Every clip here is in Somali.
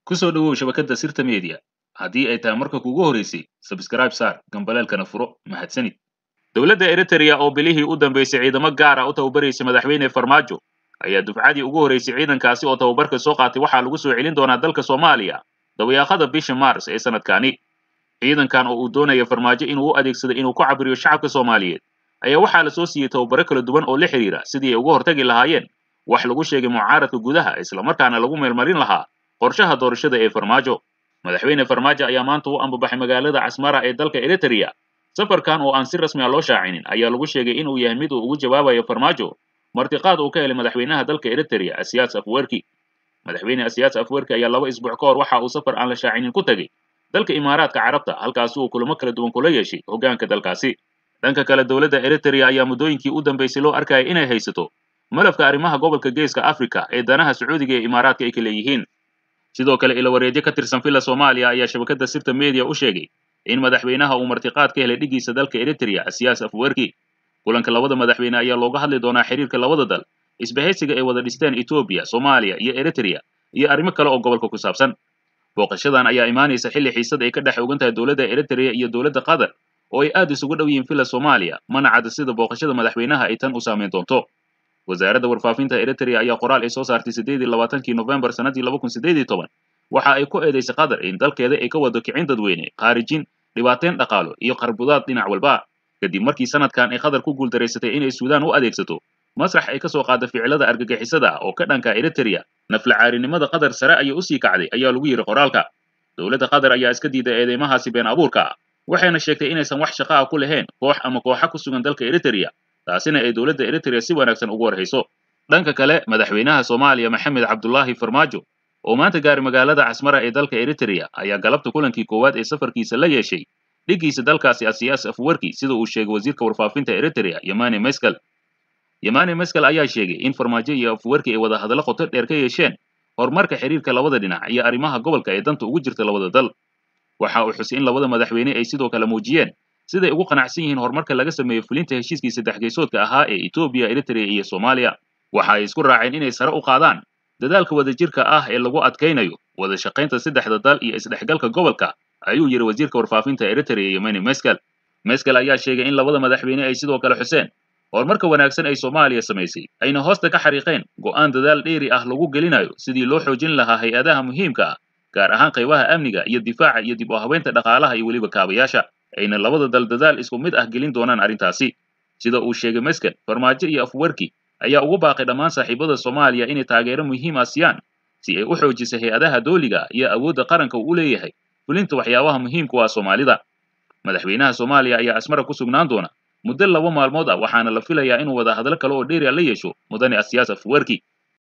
ku soo dhowow shabakadda sirta media haddii ay tahay marka kuugu horeysay sabskraib saar gambaleelkana furo mahadsanid dowladda eritrea oo bilihii u dambeysay ciidamo gaara u tababaraysay madaxweyne farmaajo ayaa dufcadii ugu horeysay ciidankaasi oo tababarka soo qaatay waxaa lagu soo celin doonaa dalka soomaaliya dabayaaqada bisha mars ee sanadkani ciidankan oo uu doonaya farmaajo inuu u adeegsado inuu ku cabiriyo shacabka soomaaliyeed ayaa waxaa la soo siiyey tababaro kala duwan oo la xidhiira sidii ay uga hortagi lahaayeen wax lagu sheegay mucaaradka gudaha islamarkaana lagu meelmarin lahaa qorshaha doorashada ee farmaajo madaxweyne farmaajo ayaa maanta u ambabaxay magaalada casmara ee dalka eritrea safarkan oo aan si rasmi a loo shaacinin ayaa lagu sheegay inuu yahay mid uu ugu jawaabayo farmaajo martiqaad uu ka helay madaxweynaha dalka eritrea asiyaas afwerki madaxweyne asiyaas afwerki ayaa laba isbuuc ka hor waxa uu safar aan la shaacinin ku tegey dalka imaaraadka carabta halkaasi uu kulamo kala duwan kula yeeshay hoggaanka dalkaasi dhanka kale dowladda eritrea ayaa muddooyinkii u dambeysay loo arkaya inay haysato malafka arrimaha gobolka geeska africa ee danaha sacuudiga ee imaaraadka ay ka leeyihiin sidoo kale ilawareedyo ka tirsan villa soomaaliya ayaa shabakadda sirta media u sheegay in madaxweynaha uu martiqaad ka helay dhigiisa dalka eritrea asiyaas afwerki kulanka labada madaxweyne ayaa looga hadli doonaa xiriirka labada dal isbahaysiga ay wada dhisteen etoobiya soomaaliya iyo eritrea iyo arrimo kale oo gobolka ku saabsan booqashadan ayaa imaanaysa xilli xiisad ay ka dhex ogan tahay dowladda eritrea iyo dowladda qatar oo ay aad isugu dhow yihiin villa soomaaliya mana cadda sida booqashada madaxweynaha ay tan u saameyn doonto wasaaradda warfaafinta eritrea ayaa qoraal ay soo saartay siddeed iyo labaatankii nofembar sannaddii laba kun siddeed iyo toban waxa ay ku eedaysay qatar in dalkeeda ay ka wado kicin dadweyne khaarijin dhibaateyn dhaqaalo iyo qarbudaad dhinac walba kadib markii sanadkan ay qatar ku guuldareysatay inay suudaan u adeegsato masrax ay ka soo qaada ficilada argagixisada ah oo ka dhanka eritrea naflacaarinimada qatar sare ayay usii kacday ayaa lagu yidhi qoraalka dowladda qatar ayaa iska diiday eedeymahaasi been abuurka ah waxayna sheegtay inaysan wax shaqo ah ku lahayn koox ama kooxa ku sugan dalka eritrea taasina ay dowladda eritrea si wanaagsan ugu warhayso dhanka kale madaxweynaha soomaaliya maxamed cabdulaahi farmaajo oo maanta gaaray magaalada casmara ee dalka eritrea ayaa galabta kulankii koowaad ee safarkiisa la yeeshay dhiggiisa dalkaasi asiyaas afwerki sida uu sheegay wasiirka warfaafinta eritrea yamani meskel yamani meskel ayaa sheegay in farmaajo iyo afwerki ay wada hadallo qoto dheer ka yeesheen horumarka xiriirka labada dhinac iyo arrimaha gobolka ee danta ugu jirta labada dal waxa uu xusay in labada madaxweyne ay sidoo kale muujiyeen siday ugu qanacsan yihiin horumarka laga sameeyo fulinta heshiiskii saddex geesoodka ahaa ee etoobiya eritrea iyo soomaaliya waxa ay isku raaceen inay sare u qaadaan dadaalka wadajirka ah ee lagu adkaynayo wada shaqaynta saddexda dal iyo isdhexgalka gobolka ayuu yidhi wasiirka warfaafinta eritrea yemeni meskel meskel ayaa sheegay in labada madaxweyne ay sidoo kale xuseen horumarka wanaagsan ay soomaaliya samaysay ayna hoosta ka xariiqeen go'aan dadaal dheeri ah lagu gelinayo sidii loo xoojin lahaa hay-adaha muhiimka ah gaar ahaan qaybaha amniga iyo difaaca iyo dib u habeynta dhaqaalaha iyo weliba kaabayaasha ayna labada dal dadaal isku mid ah gelin doonaan arrintaasi sida uu sheegay meskel farmaajo iyo afwerki ayaa ugu baaqay dhammaan saaxiibada soomaaliya inay taageero muhiim ah siiyaan si ay u xoojisa hay-adaha dooliga iyo awoodda qaranka uu u leeyahay fulinta waxyaabaha muhiimku ah soomaalida madaxweynaha soomaaliya ayaa asmara ku sugnaan doona muddo laba maalmood ah waxaana la filayaa inuu wada hadlo kale oo dheeri a la yeesho mudane asiyaas afwerki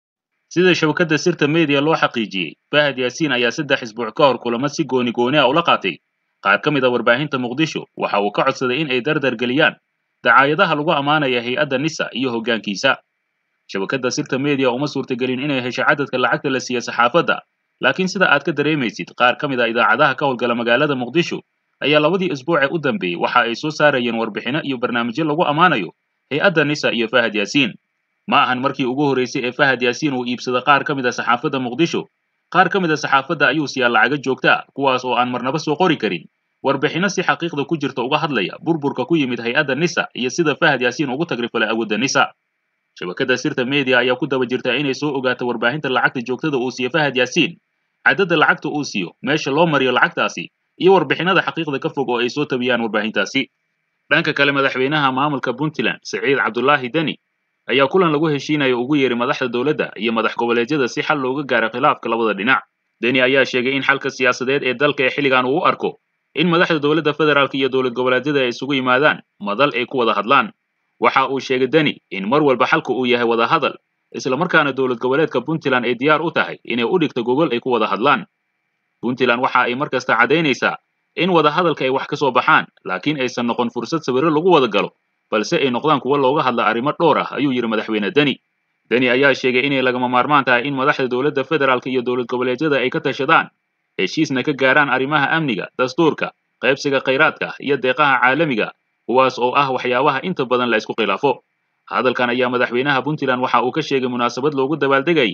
sida shabakadda sirta media loo xaqiijiyey fahad yaasiin ayaa saddex isbuuc ka hor kulamo si gooni gooni ah ula qaatay qaar ka mid a warbaahinta muqdisho waxa uu ka codsaday in ay dardar geliyaan dacaayadaha lagu ammaanaya hay-adda nisa iyo hoggaankiisa shabakadda sirta media uma suurtagelin inay hesho cadadka lacagta la siiya saxaafadda laakiin sida aad ka dareemaysid qaar ka mid a idaacadaha ka howlgala magaalada muqdisho ayaa labadii isbuucee u dambeeyey waxa ay soo saarayeen warbixino iyo barnaamijyo lagu ammaanayo hay-adda nisa iyo fahad yaasiin ma ahan markii ugu horreysay ee fahad yaasiin uu iibsada qaar ka mid a saxaafadda muqdisho qaar ka mid a saxaafadda ayuu siiyaa lacago joogta ah kuwaas oo aan marnaba soo qori karin warbixino si xaqiiqda ku jirta uga hadlaya burburka ku yimid hay-adda nisa iyo sida fahad yaasiin ugu tagrifalay awoodda nisa shabakadda sirta media ayaa ku daba jirta inay soo ogaato warbaahinta lacagta joogtada uu siiyo fahad yaasiin caddada lacagta uu siiyo meesha loo mariyo lacagtaasi iyo warbixinada xaqiiqda ka fog oo ay soo tabiyaan warbaahintaasi dhanka kale madaxweynaha maamulka puntland siciid cabdulaahi deni ayaa kulan lagu heshiinayo ugu yeeray madaxda dowladda iyo madax goboleedyada si xal looga gaaro khilaafka labada dhinac deni ayaa sheegay in xalka siyaasadeed ee dalka ee xilligan uu u arko in madaxda dowladda federaalk iyo dowlad goboleedyada ay isugu yimaadaan madal ay ku wada hadlaan waxa uu sheegay deni in mar walba xalka uu yahay wada hadal islamarkaana dowlad goboleedka puntland ay diyaar u tahay inay u dhigto gogol ay ku wada hadlaan puntland waxa ay mar kasta caddaynaysaa in wada hadalka ay wax ka soo baxaan laakiin aysan noqon fursad sawirro lagu wada galo balse ay noqdaan kuwo looga hadla arrimo dhowr ah ayuu yidhi madaxweyne deni deni ayaa sheegay inay lagama maarmaan tahay in madaxda dowladda federaalk iyo dowlad goboleedyada ay ka tashadaan heshiisna ka gaaraan arrimaha amniga dastuurka qaybsiga khayraadka iyo deeqaha caalamiga kuwaas oo ah waxyaabaha inta badan la isku khilaafo hadalkan ayaa madaxweynaha puntland waxa uu ka sheegay munaasabad loogu dabaaldegayay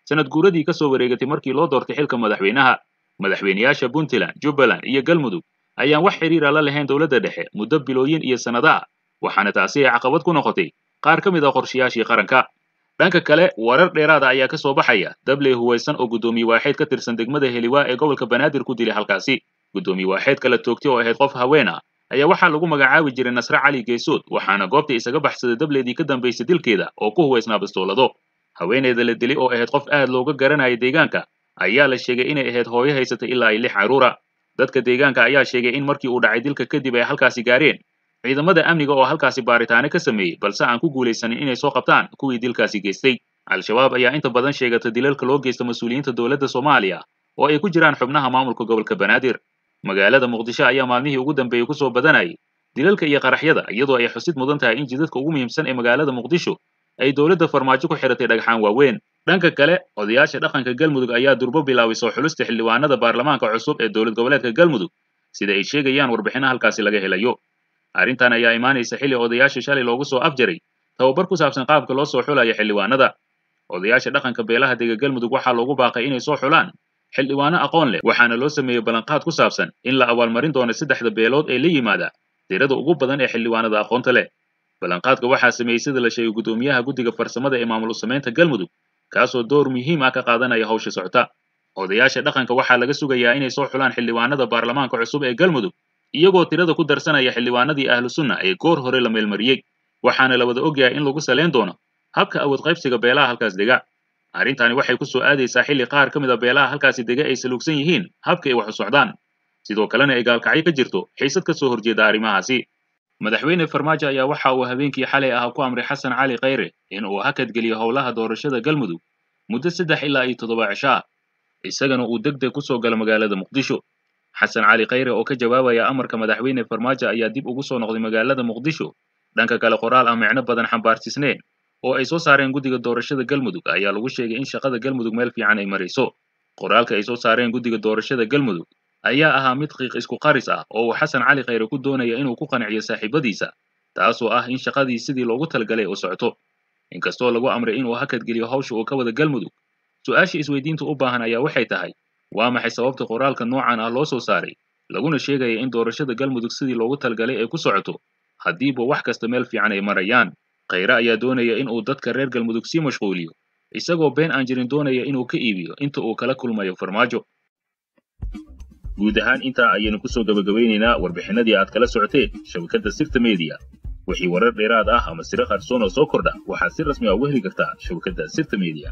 sanad guuradii ka soo wareegatay markii loo doortay xilka madaxweynaha madaxweynayaasha puntland jubbaland iyo galmudug ayaan wax xiriira la lahayn dowladda dhexe muddo bilooyin iyo sannado ah waxaana taasi ay caqabad ku noqotay qaar ka mid a qorshayaashii qaranka dhanka kale warar dheeraada ayaa ka soo baxaya dabley huwaysan oo guddoomiye waaxeed ka tirsan degmada heliwaa ee gobolka banaadir ku dilay halkaasi guddoomiye waaxeed kala toogtay oo ahayd qof haween ah ayaa waxaa lagu magacaabi jiray nasre cali geesood waxaana goobta isaga baxsaday dableedii ka dambaysay dilkeeda oo ku huwaysnaa bastoolado haweeneyda la dilay oo ahayd qof aad looga garanayay deegaanka ayaa la sheegay inay ahayd hooyo haysatay ilaa ay lix carruura dadka deegaanka ayaa sheegay in markii uu dhacay dilka kadib ay halkaasi gaareen ciidamada amniga oo halkaasi baaritaano ka sameeyey balse aan ku guulaysanin inay soo qabtaan kuwii dilkaasi geystay al-shabaab ayaa inta badan sheegata dilalka loo geysta mas-uuliyiinta dowladda soomaaliya oo ay ku jiraan xubnaha maamulka gobolka banaadir magaalada muqdisho ayaa maalmihii ugu dambeeyey kusoo badanayay dilalka iyo qaraxyada iyadoo ay xusid mudan tahay in jidadka ugu muhiimsan ee magaalada muqdisho ay dowladda farmaajo ku xiratay dhagxaan waaweyn dhanka kale odayaasha dhaqanka galmudug ayaa durbo bilaabay soo xulista xildhibaanada baarlamaanka cusub ee dowlad goboleedka galmudug sida ay sheegayaan warbixino halkaasi laga helayo arrintan ayaa imaanaysa xilli odayaasha shalay loogu soo afjaray tababar ku saabsan qaabka loo soo xulayo xildhibaanada odayaasha dhaqanka beelaha dega galmudug waxaa loogu baaqay inay soo xulaan xildhibaano aqoon leh waxaana loo sameeyey ballanqaad ku saabsan in la abaalmarin doono saddexda beelood ee la yimaada tirada ugu badan ee xildhibaanada aqoonta leh ballanqaadka waxaa sameeyey sida la sheegay guddoomiyaha guddiga farsamada ee maamul samaynta galmudug kaasoo door muhiim ah ka qaadanaya hawsha socota odayaasha dhaqanka waxaa laga sugayaa inay soo xulaan xildhibaanada baarlamaanka cusub ee galmudug iyagoo tirada ku darsanaya xildhibaanadii ahlu sunna ee goor hore la meelmariyey waxaana la wada ogyahay in lagu salayn doono habka awood qaybsiga beelaha halkaas dega arrintani waxay ku soo aadaysaa xilli qaar ka mid a beelaha halkaasi dega ay saluugsan yihiin habka ay wax u socdaan sidoo kalena ay gaalkacyo ka jirto xiisad ka soo horjeeda arrimahaasi madaxweyne farmaajo ayaa waxa uu habeenkii xalay ah ku amray xasan cali khayre in uu hakad geliyo howlaha doorashada galmudug muddo saddex ilaa iyo toddoba cisho ah isagana uu deg deg ku soo galo magaalada muqdisho xasan cali khayre oo ka jawaabaya amarka madaxweyne farmaajo ayaa dib ugu soo noqday magaalada muqdisho dhanka kale qoraal aan micno badan xambaarsiisneen oo ay soo saareen guddiga doorashada galmudug ayaa lagu sheegay in shaqada galmudug meel fiican ay marayso qoraalka ay soo saareen guddiga doorashada galmudug ayaa ahaa mid qiiq isku qaris ah oo uu xasan cali khayre ku doonaya inuu ku qanciyo saaxiibadiisa taasoo ah in shaqadii sidii loogu talagalay u socoto inkastoo lagu amray inuu hakadgeliyo hawsha uu ka wada galmudug su-aasha isweydiinta u baahan ayaa waxay tahay waa maxay sababta qoraalka noocan ah loo soo saaray laguna sheegaya in doorashada galmudug sidii loogu talagalay ay ku socoto haddiiba wax kasta meel fiican ay marayaan khayre ayaa doonaya in uu dadka reer galmudug sii mashquuliyo isagoo been aan jirin doonaya inuu ka iibiyo inta uu kala kulmayo farmaajo guud ahaan intaa ayaynu ku soo gabagabaynaynaa warbixinadii aad kala socoteen shabakadda sirta mediya wixii warar dheeraad ah ama siro qarsoon oo soo kordha waxaad si rasmi ah uga heli kartaa shabakadda sirta mediya